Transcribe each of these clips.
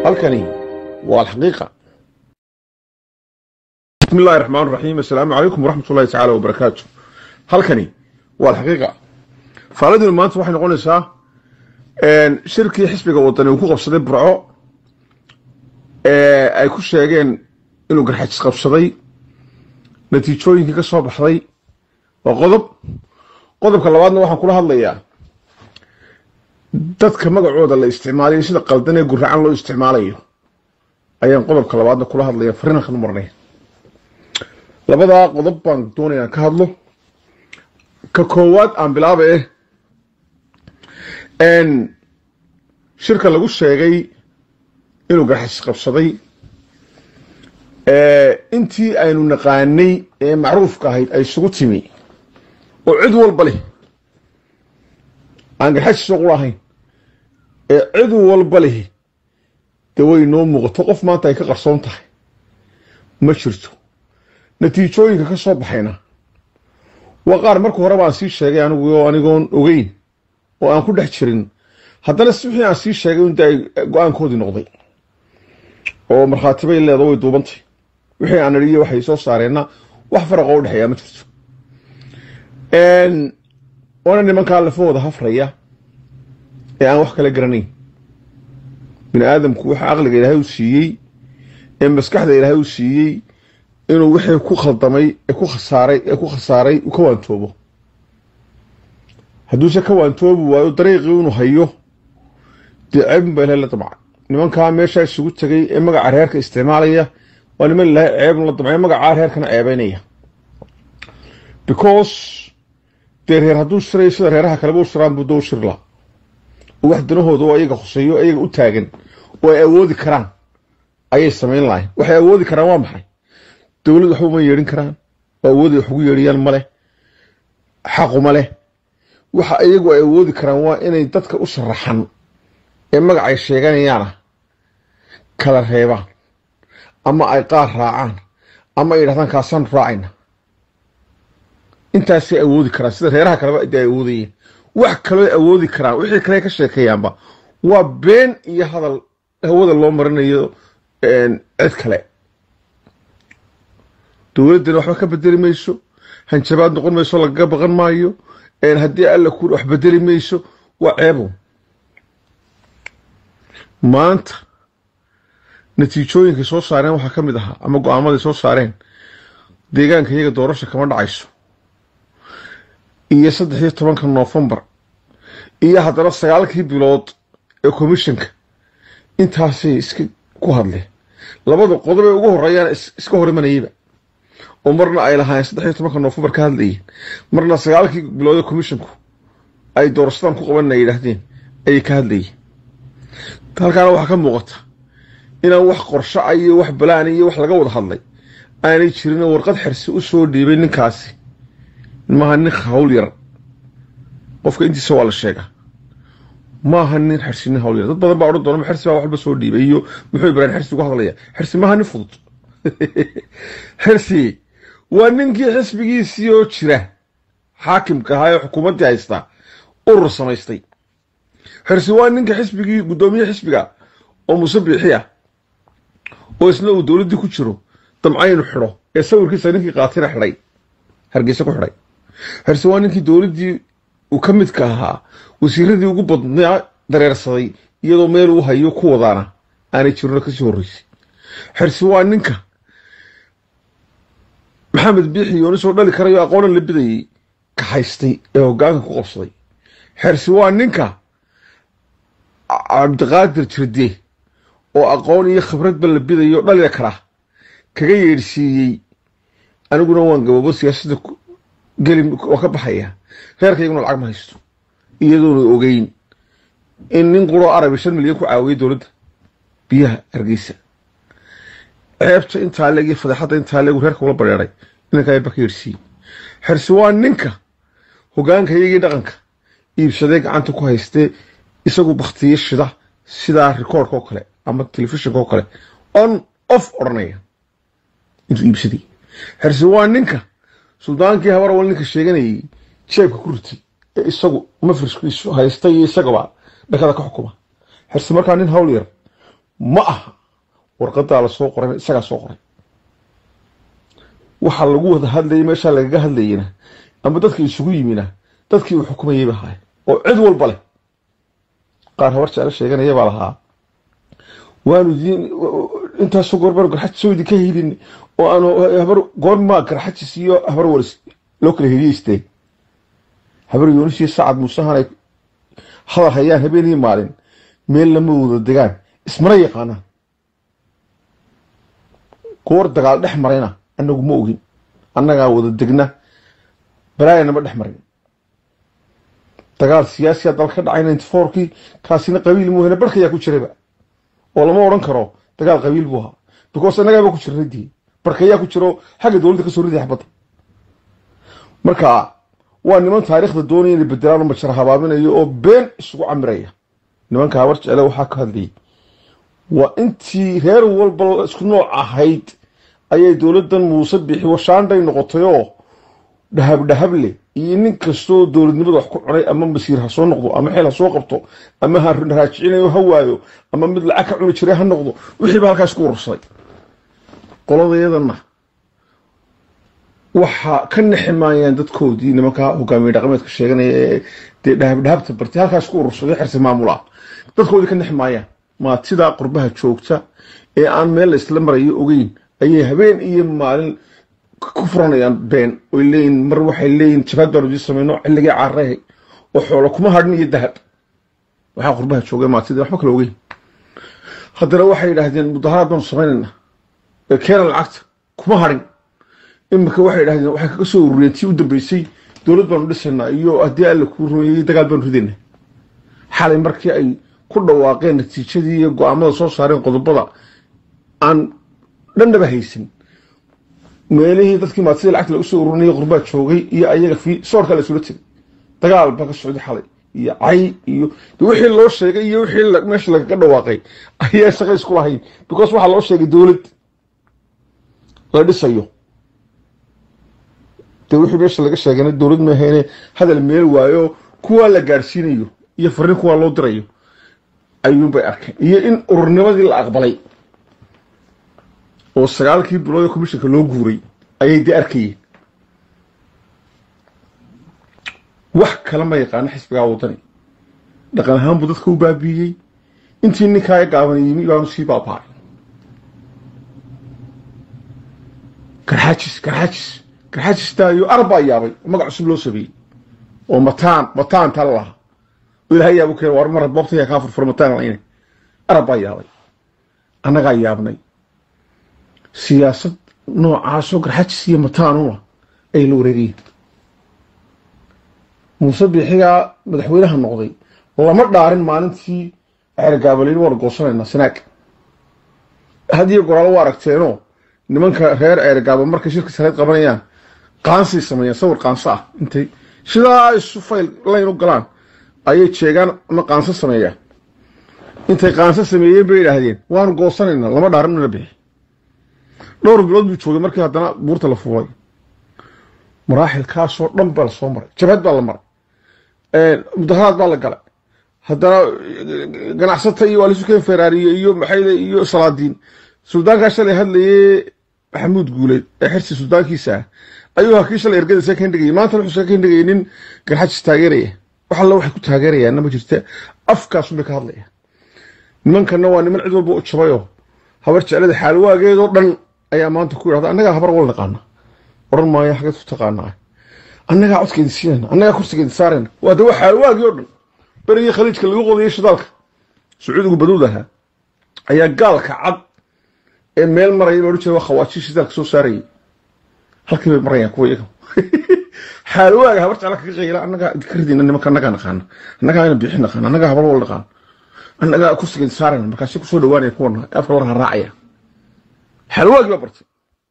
halkani waa alxaqiiqa bismi illahi raxmaan raxiim assalaamu calaykum waraxmat ullahi tacaala wabarakaatu halkani waa alxaqiiqa faaladinu maanta waxay noqonaysaa shirkii xisbiga wadani uu ku qabsaday burco ee ay ku sheegeen inuu garxajis qabsaday natiijooyinkii ka soo baxday waa qodob qodobka labaadna waxaan kula hadlayaa dadka magacooda la isticmaalayo sida qaldan ee guracan loo isticmaalayo ayaan qodobka labaadna kula hadlaya fariinkan u marnay labadaa qodob baan doonaya aan ka hadlo ka koowaad aan bilaaba eh shirka lagu sheegay inuu garxajis qabsaday intii aynu naqaanay ee macruufka ahayd ay isugu timi oo cid walba leh aan garxajis ugu lahayn ee cid walba leh dee way noo muuqato qof maanta ay ka qarsoon tahay ma jirto natiijooyinka ka soo baxayna waa qaar marka hore baan sii sheegay anigu oo anigoon ogeyn oo aan ku dhex jirin haddana si wixii aan sii sheegay inta ay go-aankoodii noqday oo markhaati bay leedo way duubantay wixii aan idhiyo waxay soo saareenna wax faraqoo u dhexeeyaa ma jirto waana nimankaa lafahooda hafraya ee aan wax kala garanayn bini aadamku waxa caqliga ilaahay u siiyey ee maskaxda ilaahay u siiyey inuu wixii ku khaldamay ee ku khasaaray ee ku khasaaray uu ka waantoobo hadduuse ka waantoobi waayo dariiqii inuu hayo dee ceebin baa ilahay la damca nimankaa meeshaa isugu tegay ee magaca reerka isticmaalaya waa niman ilaahay ceebn la damcay magacaa reerkana ceebeynaya because dee reer hadduu shirayo sida reeraha kaleba u shiraan buu doo shiri laha oo wax danahooda oo ayaga khuseeyo ayaga u taagan oo ay awoodi karaan ayay samayn lahayn waxay awoodi karaan waa maxay dowlad waxba uma yeedhin karaan oo awoodi wax ugu yeedhiyaan ma leh xaquma leh waxa iyagu ay awoodi karaan waa inay dadka u sharaxan ee magacay sheeganayaana kala reebaan ama ay qaar raacaan ama ay yidhahdaan kaasaan raacayna intaasay awoodi karaan sida reeraha kaleba de ay awoodayeen wax kaloo awoodi karaan wixii kale ka sheekeeyaanba waa been iyo hadal hawada loo marinayo cid kale dowladdana waxba ka bedeli mayso hanjabaad noqon mayso lagaga baqan maayo haddii alla ku wax bedeli mayso waa ceebo maanta natiijooyinkay soo saareen waxaa ka mid ahaa ama go-aamaday soo saareen deegaanka iyaga doorasha kama dhacayso iyo saddex iyo tobanka noofembar iyo haddana sagaalkii bilood ee komishanka intaasay iska ku hadleen labada qodob ee ugu horeeyaan iska hor imanayaba oo marna ay lahaayeen saddex iyo tobanka noofembar ka hadlayeen marna sagaalkii bilood ee komishanku ay doorashadan ku qaban ay yidhaahdeen ayay ka hadlayeen halkaana waxaa ka muuqata inaan wax qorsho a iyo wax balaan iyo wax laga wada hadlay aanay jirinoo warqad xirsi u soo dhiibay ninkaasi maaha nin hawl yar qofka intiisa waa la sheegaa maaha nin xirsi nin hawl yar dad badan baa odhan doona xirsi baa waxba soo dhiibay iyo muxuu ibrahim xirsi uga hadlaya xirsi maaha nin fudud xirsi waa ninkii xisbigiisii oo jira xaakimka ahaa ee xukuumaddii haystaa urur samaystay xirsi waa ninka xisbigii guddoomiye xisbiga oo muuse biixi ah oo isna uu dowladdii ku jiro damcaynu xidho ee sawirkiisa ninkii qaatira xidhay hargeysa ku xidhay xirsi waa ninkii dowladdii uu ka midka ahaa wasiiradii ugu badnaa dareersaday iyadoo meel uu hayo ku wadaana aanay jirino kasii horreysay xirsi waa ninka maxamed biixi yoonisoo dhali karayo aqoonan la bidayey ka haystay ee hoggaanka ku qabsaday xirsi waa ninka cabdiqaadir jirde oo aqoon iyo khibradba la bidayo dhalida kara kaga yeedhsiiyey aniguna waan gaboobo siyaasadda geli waa ka baxaya reerkayguna lacag ma haysto iyadoona ogeyn in nin quroo arabi shan milyan ku caawiyay dowladda biyaha hargeysa ceebta intaa leeg iyo fadeexadda intaa leegu reerka ula bareeray inanka ayba ka yeedhsiiyey xirsi waa ninka hoggaanka iyagii dhaqanka iibsadee gacanta ku haystee isagu baktiyo shida sidaa rikoordka oo kale ama telefishinka oo kale on off odhanaya intuu iibsaday xirsi waa ninka suldaankii habarawal ninka sheeganayay jeebka ku ritay ee isagu mafriskiisu haysta iyo isagaba dhakada ka xukuma xirsi markaa nin hawl yar ma aha warqadaa lasoo qoran isagaa soo qoray waxaa lagu wada hadlayay meeshaa lagaga hadlayena ama dadka isugu yimina dadkii uu xukumayay ba ahaay oo cid walba leh qaar habar jeclo sheeganaya baa lahaa waanu idin intaasoo goor baanu garxajis soo idinka helin oo aanu habar goormaa garxajis iyo habar walis loo kala heliyeysteen habar yoonis iyo sacad muusehan ay hadal hayaan habeenii maalin meel lama wada degaan ismana yaqaanaan goor dagaal dhex marayna annagu ma ogin annagaa wada degna balaayana ma dhex marin dagaal siyaasiya dal ka dhacay ninety fourkii kaasina qabiil muuhane barkayaa ku jirayba oo lama odhan karo dagaal qabiil buu ahaa because annagaaba ku jira radii barkayaa ku jiro xagga dowladda kasoo riday xabadda marka waa niman taariikhda doonaya inay bedelaan oo majara habaaminayo oo been isugu camiraya nimanka habar jecele waxaa ka hadlayay waa intii reer walba isku nooc ahayd ayay dowladdan muuse bixi washaandhay noqotay oo dhahab dhahab leh iyo nin kastoo dowladnimada wax ku cunay ama masiir ha soo noqdo ama xeel ha soo qabto ama ha raajicinayo ha waayo ama mid lacag ka cuni jiray ha noqdo wixiiba halkaas ku urursaday qoladeedana waxaa ka naximaayaan dadkoodii nimanka hogaamiye dhaqameedka sheeganaya ee dee dhahab dhahabta bartay halkaas ku urursaday xirsi maamul ah dadkoodii ka naximaayaan maatidaa qurbaha joogta ee aan meel la isla marayo ogeyn ayay habeen iyo maalin ku furanayaan been oy leeyihin mar waxay leeyihin jabaad baanu idin samayno xilligii caarahay oo xoolo kuma hadhin iyo dahab waxaa qurbaha joogay maatidii waxba kala ogeyn haddana waxay yidhaahdeen mudaharaad baanu samaynayna ee keena lacagta kuma hadhin imika waxay yidhahdeen waxay kaga soo ururiyeen tii u dambeysay dowlad baanu dhisaynaa iyo haddii alla kuu rumeeyey dagaal baanu ridaynaa xalay markii ay ku dhawaaqeen natiijadii iyo go-aamada soo saareen qodobada aan dhandhaba haysan meelihii dadkii maatida lacagta lagu soo ururinaya qurbaa joogay iyo ayaga fi soorkaa la isula tegay dagaal baa ka socday xalay iyo cay iyo wixii loo sheegay iyo wixii meesha lagaga dhawaaqay ayaa shaqa isku lahayn because waxaa loo sheegay dowlad la dhisayo dee wixii meesha laga sheegayna dowlad maahayne hadal meel waayo kuwaa la gaadhsiinayo iyo fariin kuwaa loo dirayo ayuunbay arkeen iyo in ururnimadii la aqbalay oo sagaalkii bilood ee commishanka loo guuray ayay dee arkayeen wax kale ma yaqaano xisbigaa waddani dhaqan ahaan buu dadka u baabiiyey intii ninkaa e gaaban yimi baanu sii baaba'ay garxaajis garxaajis garxaajistaayo arbaa yaabay magac cusub loo sameeyey oo mataan mataan tala lahaa oo ilahay yaabu keen war mar boobtaya kaa furfur mataan layne arab baa yaabay annagaa yaabnay siyaasad noocaasoo garxajis iyo mataanuna ay la wareegayeen muuse biixigaa madaxweynaha noqday lama dhaarin maalintii ceergaabalin waanu goosanaynaa sanaag hadiyo goraalo waa aragteenoo nimanka reer ceergaaba markay shirka sareed qabanayaan qaansay sameeyaan sawir qaanso ah intay sidaa isu fayl layn u galaan ayay jeegaan ama qaanso sameeyaan intay qaanso sameeyeen bay yidhaahdeen waanu goosanaynaa lama dhaarin nala bixi dhowr bilood buu joogay markii haddana buurta la fuulay maraaxilkaasoo dhan baa lasoo maray jabhad baa la maray mudaharaad baa la galay haddana ganacsata iyo waalisukeen feraariye iyo maxayde iyo salaadiin suldaankaa shalay hadlayey maxamuud guuleed ee xirsi suldaankiisa ah ayuu hakii shalay ergadisa ka dhigayay maanta wuxuu ka dhigayay nin garxajis taageeraya wax alla waxay ku taageerayaanna ma jirta afkaasunbay ka hadlayaan nimankanna waa niman cid walba u jabayoo habar jeclada xaalwaageedoo dhan ayaa maanta ku yidhahda annagaa habar wal naqaana odhan maayo xageed ku taqaanaa annagaa codkeedi siinayna annagaa kursigeedi saarayna waa de waa xaalwaagii oo dhan berigii khaliijka lagu qodayay shidaalka sacuudigu baduud ahaa ayaa gaalka cad ee meel maraya ba odhan jira waa khawaaji shidaalka soo saarayay halkii bay marayaan kuwa iyaga xaalwaaga habar jecla kaga qayla annagaa ka ridayna nimanka annagaa naqaana annagaa ina biixi naqaana annagaa habar wal naqaana annagaa kursigeedi saarayna markaasi kusoo dhawaanaya kuwana afka war raacaya xalwaagii baa bartay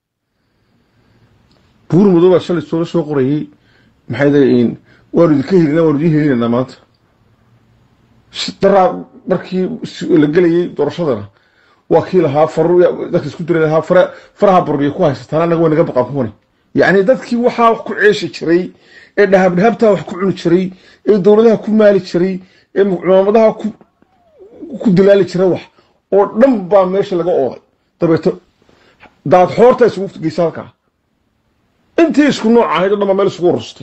buur madow baa shalay soola soo qorayey maxay dayiin waanu idinka helina waanu idin helinaynaa maanta daraa markii la gelayey doorashadana waa kii lahaa faru dadka isku diray lahaa fara faraha burbiya ku haysataan annaga way naga baqan kuwani yacni dadkii waxaa wax ku ceeshi jiray ee dhahab dhahabtaa wax ku cuni jiray ee dowladaha ku maali jiray ee cumaamadaha ku ku dilaali jiray wax oo dhan baa meesha laga ooday dabeeto daad xoorta isugu geysa halkaa intii isku nooc ahayd o dhan baa meel isugu urustay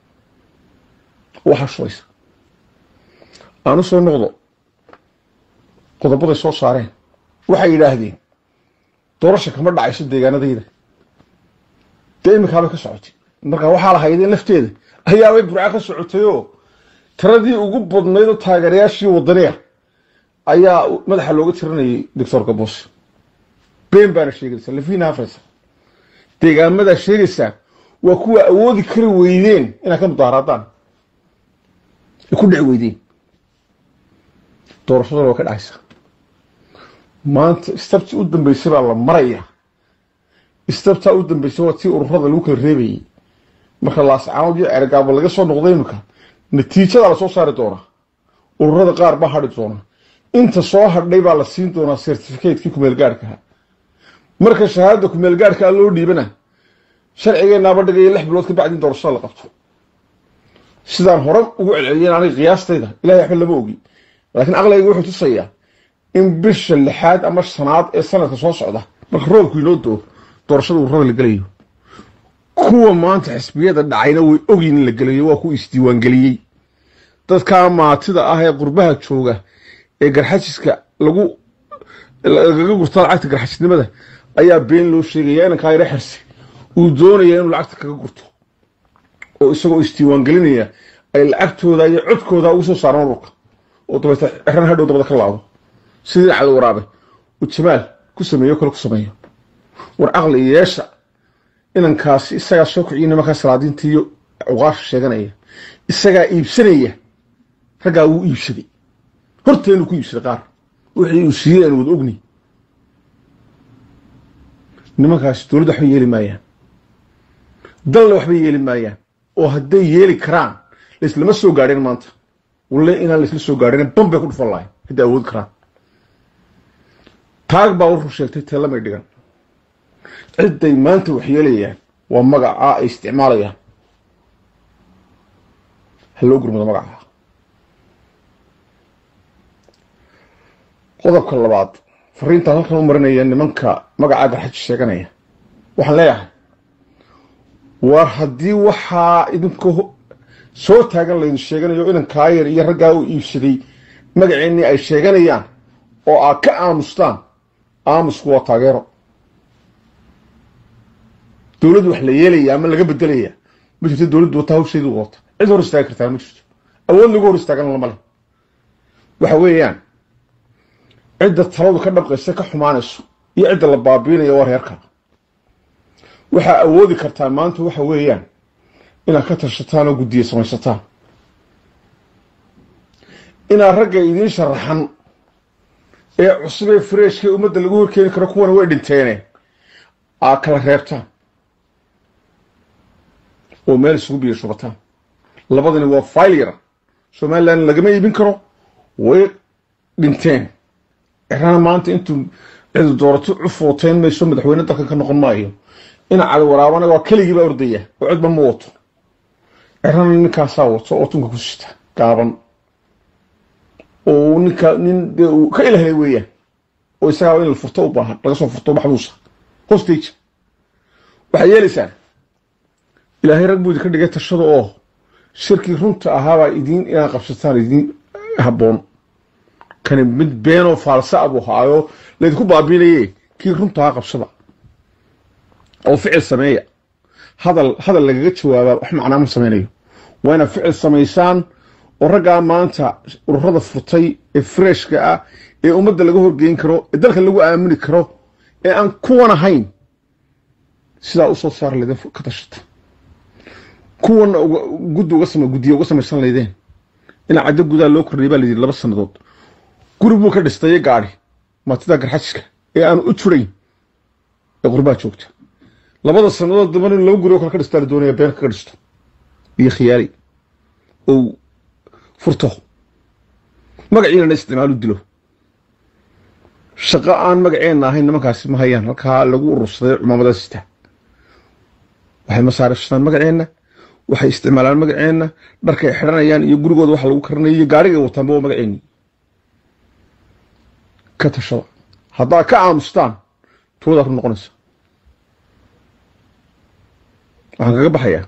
waxaa shulaysa aan u soo noqdo qodobaday soo saareen waxay yidhaahdeen doorasha kama dhacayso deegaanadayda dee iminkaabay ka socotay markaa waxaa lahaydeen lafteeda ayaabay burca ka socotayoo tiradii ugu badnayd oo taageerayaashii wadaniya ayaa madaxa looga tiranayay doctor gabos been baana sheegaysa lafina hafraysa deegaamadaa sheegaysaa waa kuwa awoodi kari weydeen inaad ka mudaaharaadaan ay ku dhici weydeen doorashadana waa ka dhacaysa maanta istabtii u dambeysay baa la maraya istabtaa u dambeysay waa tii ururada lagu kala reebayay marka laascaanood iyo cergaabo laga soo noqday iminka natiijadaa lasoo saari doonaa ururada qaar baa hadhi doona inta soo hadhay baa la siin doonaa certificatekii kumeelgaadhkaha marka shahaadada kumeelgaadhkaa loo dhiibana sharcigeenaaba dhigaya lix bilood ka bacdi in doorashada la qabto sidaan hore ugu celceliyeen aniga qiyaastayda ilahay waxba lama ogi laakiin aqligayga wuxuu tusayaa in bisha lixaad ama shanaad ee sanadka soo socda marka roobku inoo doo doorashada ururada la gelayo kuwa maanta xisbiyada dhacayna way ogyiin in la gelayo waa kuwa isdiiwaangeliyey dadkaa maatida ah ee qurbaha jooga ee garxajiska lagu lagaga gurta lacagta garxajisnimada ayaa been loo sheegaya inankaa yaro xirsi uu doonaya inuu lacagta kaga gurto oo isagoo isdiiwaangelinaya ay lacagtooda iyo codkooda ugu soo saaraan ururka oo dabeeta xeran hadhow dabada ka laado sidii cali waraabe uu jamaal ku sameeyo kale ku sameeyo war caqli yeesha inankaasi isagaa soo kiciyo nimankaa salaadiinta iyo cuqaasha sheeganaya isagaa iibsanaya raggaa wuu iibsaday horteenuu ku iibsaday qaar wixii uu siiyey aan wada ogni nimankaasi dowladda waxba yeeli maayaan dalna waxba yeeli maayaan oo hadday yeeli karaan laislama soo gaadheen maanta walle inaan laisla soo gaadhin ban bay ku dhufan lahayn hadday awoodi karaan taag baa wuxuu sheegtay teelamay dhigan cidday maanta wax yeelayaan waa magacaa ay isticmaalayaan ha loo gurmado magacaa qodobka labaad fariintaan halkan u marinaya nimanka magacaa garxaji sheeganaya waxaan leeyahay war haddii waxaa idinka soo taagan laydin sheeganayo inankaa yar iyo raggaa uu iibsaday magaceennii ay sheeganayaan oo aad ka aamustaan aamusku waa taageero dowladdu wax la yeelaya ama laga bedelaya ma jirto dowladdu wata hawsheedu wata cid hor istaagi kartaa ma jirto awood lagu hor istaagana lama leh waxa weeyaan cidda taladu ka dhabqaysa ka xumaanayso iyo cidda la baabiinayo waa reerka waxaa awoodi kartaa maanta waxa weeyaan inaad ka tashataan oo guddiye samaysataan inaad ragga idiin sharaxan ee cusub ee freeshka ee ummadda lagu horkeeni karo kuwana way dhinteene aad kala reebtaan oo meel isugu biyo shubataan labadani waa fayl yara somalilan lagama iibin karo way dhinteen cirana maanta intuu cidi doorato cufooteyn mayso madaxweyne dalkan ka noqon maayo ina cali waraabana waa keligii baa ordaya oo codba ma wato cirana ninkaasaa wato oo tunka ku sita gaaban oo ninka nin dee uu ka ilahlay weeyaan oo isagaa in la furto u baahan laga soo furto maxbuusa hostage waxaad yeelaysaan ilaahay rag buu idinka dhigay tashada oo shirkii runta ahaabaa idiin inaad qabsataan idiin habboon kani mid beenoo faalsa abuu haayo laydinku baabiinaye kii runtaha qabsada oo ficil sameeya hadal hadal lagaga jawaabaa wax macnaa ma samaynayo waa inaad ficil samaysaan oo raggaa maanta ururada furtay ee freshka ah ee ummadda laga horgeyn karo ee dalka lagu aamini karo ee aan kuwan ahayn sidaa usoo saar laydin ka tashata kuwana guddi uga sama guddiya uga samaysan laydeen inaa caddo gudaa loo kordhiyay baa layidhi laba sannadood guri buu ka dhistaye gaadhi maatida garxajiska ee aan u jurayn ee qurbaa joogta labada sannadood dambana in laba guri oo kale ka dhistaa la doonaya been kaga dhisto iyo khiyaali ou furto magaciinana isticmaalu dilo shaqo aan magaceenna ahayn nimankaasi ma hayaan halkaa lagu urursaday cumaamada sita waxay masaarifsadaan magaceenna waxay isticmaalaan magaceenna dharkay xidhanayaan iyo gurigooda waxa lagu karanaya iyo gaarigay wataanba waa magaceenni ka tashada haddaad ka aamustaan toodaa ku noqonaysa waxaan kaga baxayaa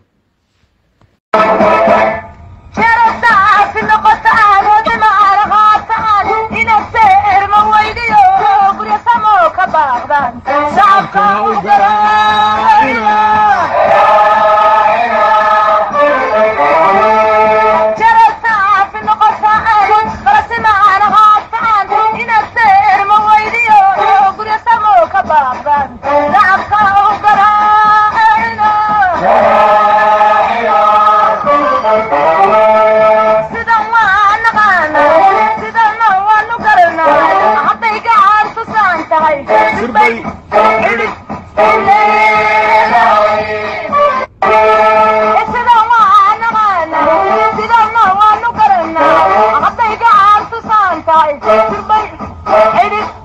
Hey,